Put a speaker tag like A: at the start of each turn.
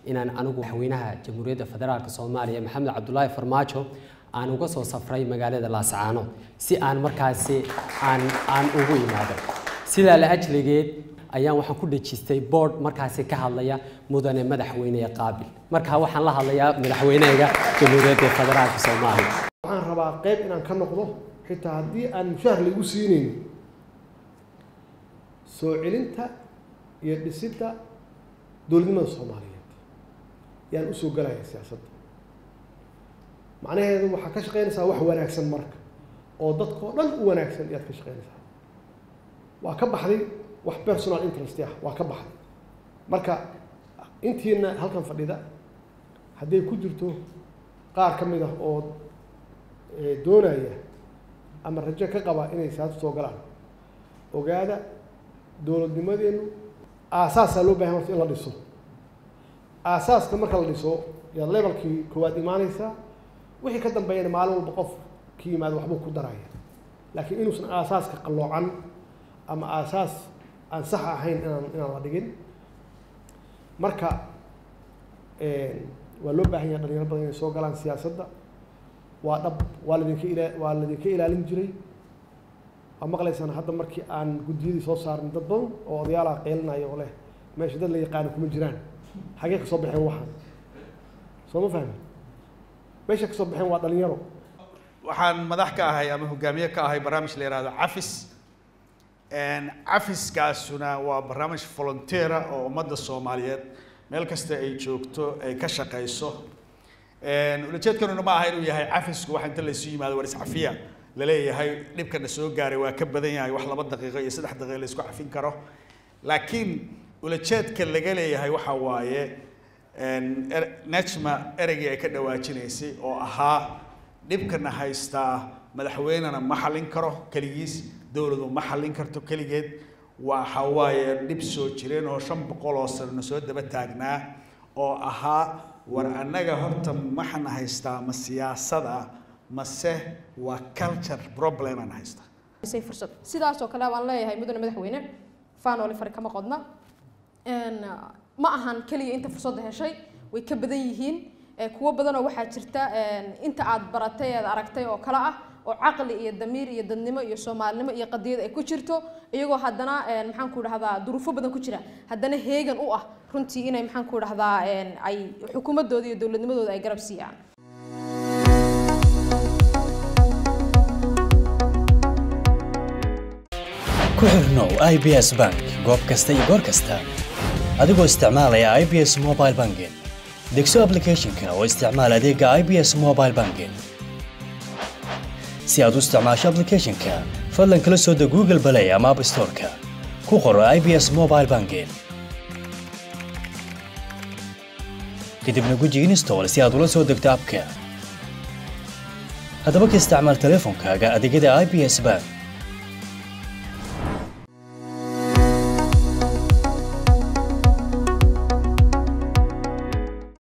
A: inaan anigu madaxweynaha jamhuuriyadda federaalk soomaaliya maxamed cabdulaahi farmaajo aan uga soo safray magaalada laascaano si aan markaasi aan aan ugu imaado sidaa la ajligeed ayaan waxaan ku dhejistay board markaasi ka hadlaya mudane madaxweyne qaabil markaa waxaan la hadlayaa madaxweynehayga jamhuuriyadda federaalk soomaaliya
B: waxaan rabaa qayb inaan ka noqdo xitaa haddii aan mushaahar laigu siinayn soo celinta iyo dhisidda dowladnimada soomaaliyeed yaan usoo galaya siyaasadda macnaheedu waxaa ka shaqaynaysaa wax wanaagsan marka oo dadkao dhan u wanaagsan ayaad ka shaqaynaysaa waa ka baxday wax personal interest ah waa ka baxday marka intiina halkan fadhida hadday ku jirto qaar ka mid ah oo doonaya ama rajo ka qaba inay siyaasad soo galaan ogaada dowladnimadeenu aasaasaa loo bahan horta in la dhiso aasaaska marka la dhiso yaad levelkii koowaad imaanaysaa wixii ka dambeeyana maalin walba qof ki yimaado waxbuu ku daraya laakiin inuusan aasaaska qalloocan ama aasaas aan sax ahayn inaan inaan la dhigin marka waa loo baahan yaha dhalinyaro badan inay soo galaan siyaasadda waa dhab waa ladinka ila waa ladinka ilaalin jiray waa maqlaysaan hadda markii aan guddiyadii soo saarnay dad badan oo odayaalaha qeylinaya oo leh meesha dad la yaqaano kuma jiraan xagee ka soo baxeen waxaan soo ma fahmi meesha ka soo baxeen waa dhalinyaro
C: waxaan madax ka ahay ama hogaamiye ka ahay barnaamij la yihahdo cafis cafiskaasuna waa barnaamij volunteera oo ummadda soomaaliyeed meel kasta ay joogto ay ka shaqayso ulajeedkanuna ma aha inuu yahay cafisku wax inta laysu yimaado war iscafiya laleeyahay dhibkana soo gaaray waa ka badan yahay wax laba daqiiqo iyo saddex daqiiqo la isku cafin karo laakiin ulajeedka laga leeyahay waxa waaye najma ereygii ay ka dhawaajinaysay oo ahaa dhibkana haystaa madaxweynena ma xallin karo keligiis dowladu ma xallin karto keligeed waxa waaye dhib soo jireen oo shan boqol oo sanona soo daba taagnaa oo ahaa war annaga horta maxana haystaa ma siyaasada mase waa culture problem aan haystaa
D: fursad sidaasoo kale waan leeyahay mudane madaxweyne faanoli fari kama qodna ma ahan keliya inta fursadda heshay way ka badan yihiin kuwo badanoo waxaa jirta inta aad baratay eed aragtay oo kale ah oo caqli iyo damiir iyo dadnimo iyo soomaalinimo iyo qadiyad ay ku jirto iyagoo haddana maxaan ku dhahdaa duruufo badan ku jira haddana heegan u ah runtii inay maxaan ku dhahdaa ay xukuumadooda iyo dowladnimadooda ay garab siiyaan
E: ku xirnow i b s bank goob kasta iyo goor kasta adigoo isticmaalaya i b s mobile banking degso applicationka oo isticmaal adeega i b s mobile banking si aad u isticmaasho applicationka fadlan kala soo deg google play ama app storeka ku qoro i b s mobile banking kadibna guji install si aad ula soo degto abka haddaba ka isticmaal teleefonkaaga adeegyada i b s bank